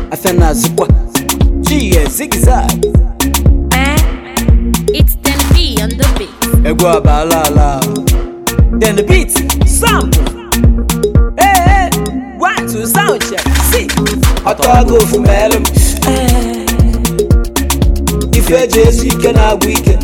afịa na-azụkwa chiye zigzag Eh? It's 10p on the beat. egwu abala ala then the beat sample hey, hey. one two sound check see ọtọ aga ofu ma elu m ife eji ezu ike na-agwụ ike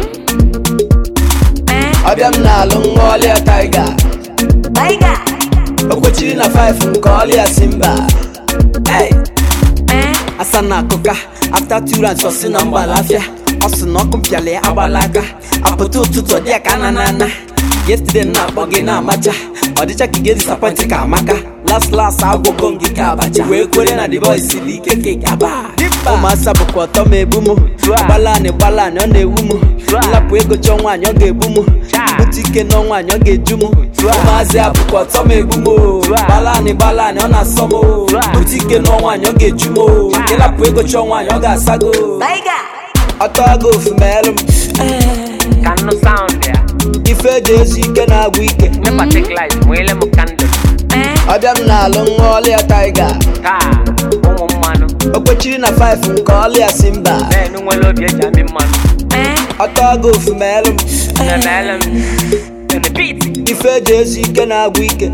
Eh? ọbịa m na-alụ nwa ọlịa taiga Tiger. okwechiri na 5 nke ọlịa simba hey. Eh? asa na akụka after two rounds ọ sị na mgbalafịa ọ sị na ọkụ mpịala ya agbala aka apụta ụtụtụ ọ dị ya ka na na ana yesterday m na-akpọ gị na-amacha ọ dịcha ka ị ga-edisapọntị ka amaka last last agwụgo m gị ka abacha wee kwere na the boy siri ike ka ịgaba ụmụasa bụkwa ọtọ ma ebu m gbalanị gbalanị ọ na-ewu m nlapụ ego chọọ nwaanyị ọ ga-ebu m bute ike nọ nwaanyị ọ ga-eju m ụmụazị a bụkwa ọtọ ma ebu m gbalanị gbalanị ọ na-asọ m bute ike nọ nwaanyị ọ ga-eju m ịlapụ ego chọọ nwaanyị ọ ga-asago Tiger. ọtọ aga ofu ma elu m Ka nụ sound ya ife eji ezu ike na-agwụ ike Nepa take light nwele m kandụl Eh? ọbịa m na-alụ nwa ọlịa taiga taa ụmụ mmanụ okwechiri na 5 nke ọlịa simba na-enu nwere obi eji amị mmanụ Eh? ọtọ aga ofu ma elu m na-emele m in the beat ife eji ezu ike na-agwụ ike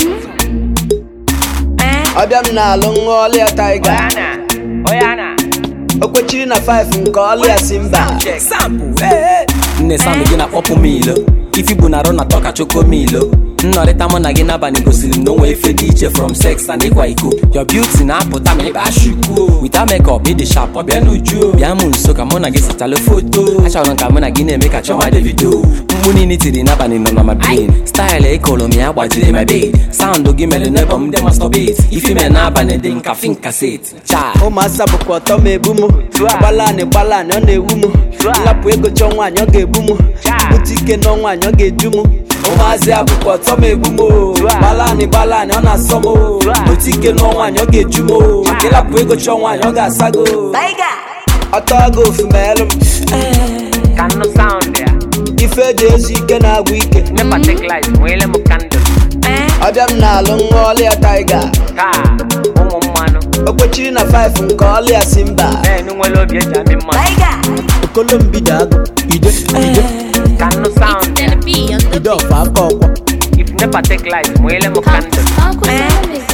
Eh? ọbịa m na-alụ nwa ọlịa taiga Oyana Oyana okwechiri na 5 nke ọlịa simba nne sandụ gị na-akpọpụ m ilo ifi bụ na arụ na tọka choko m ilo nnọrịta mụ na gị n'abalị gosiri m na onwe ife dị iche from sex and ịkwa iko your beauty na-apụta ma ịba ashuku wita makeup ịdị sharp ọbịa n'uju bịa m nso ka mụ na gị sachalụ foto achọrọ m ka mụ na gị na-eme ka chọma davido mkpu niile tiri n'abalị nọ na my brain style ịkụrụ m ya gbajiri my bed sound gị mere n'ebe m dị masturbate ifi mere n'abalị dị nka fin kaseti cha ụmụasa bụkwa ọtọ ma ebu m gbalanị gbalanị ọ na-ewu m nlapụ ego chọọ nwaanyị ọ ga-ebu m bute ike nọ nwaanyị ọ ga-eju m ụmụazị a bụkwa ọtọ ma ebu m gbalanị gbalanị ọ na-asọ m bute ike nọ nwaanyị ọ ga-eju m ịlapụ ego chọọ nwaanyị ọ ga-asago Tiger. ọtọ aga ofu ma elu m Ka nụ sound ya ife eji ezu ike na-agwụ ike Nepa take light nwele m kandụl Eh? ọbịa m na-alụ nwa ọlịa taiga taa ụmụ mmanụ okwechiri na 5 nke ọlịa simba na-enu nwere obi eji amị mmanụ Tiger. okolombido agụ ide ide Ka nụ It's sound ya 10p on the ide beat. ọfa aka ọkwa if nepa take light nwele m kandụl Eh?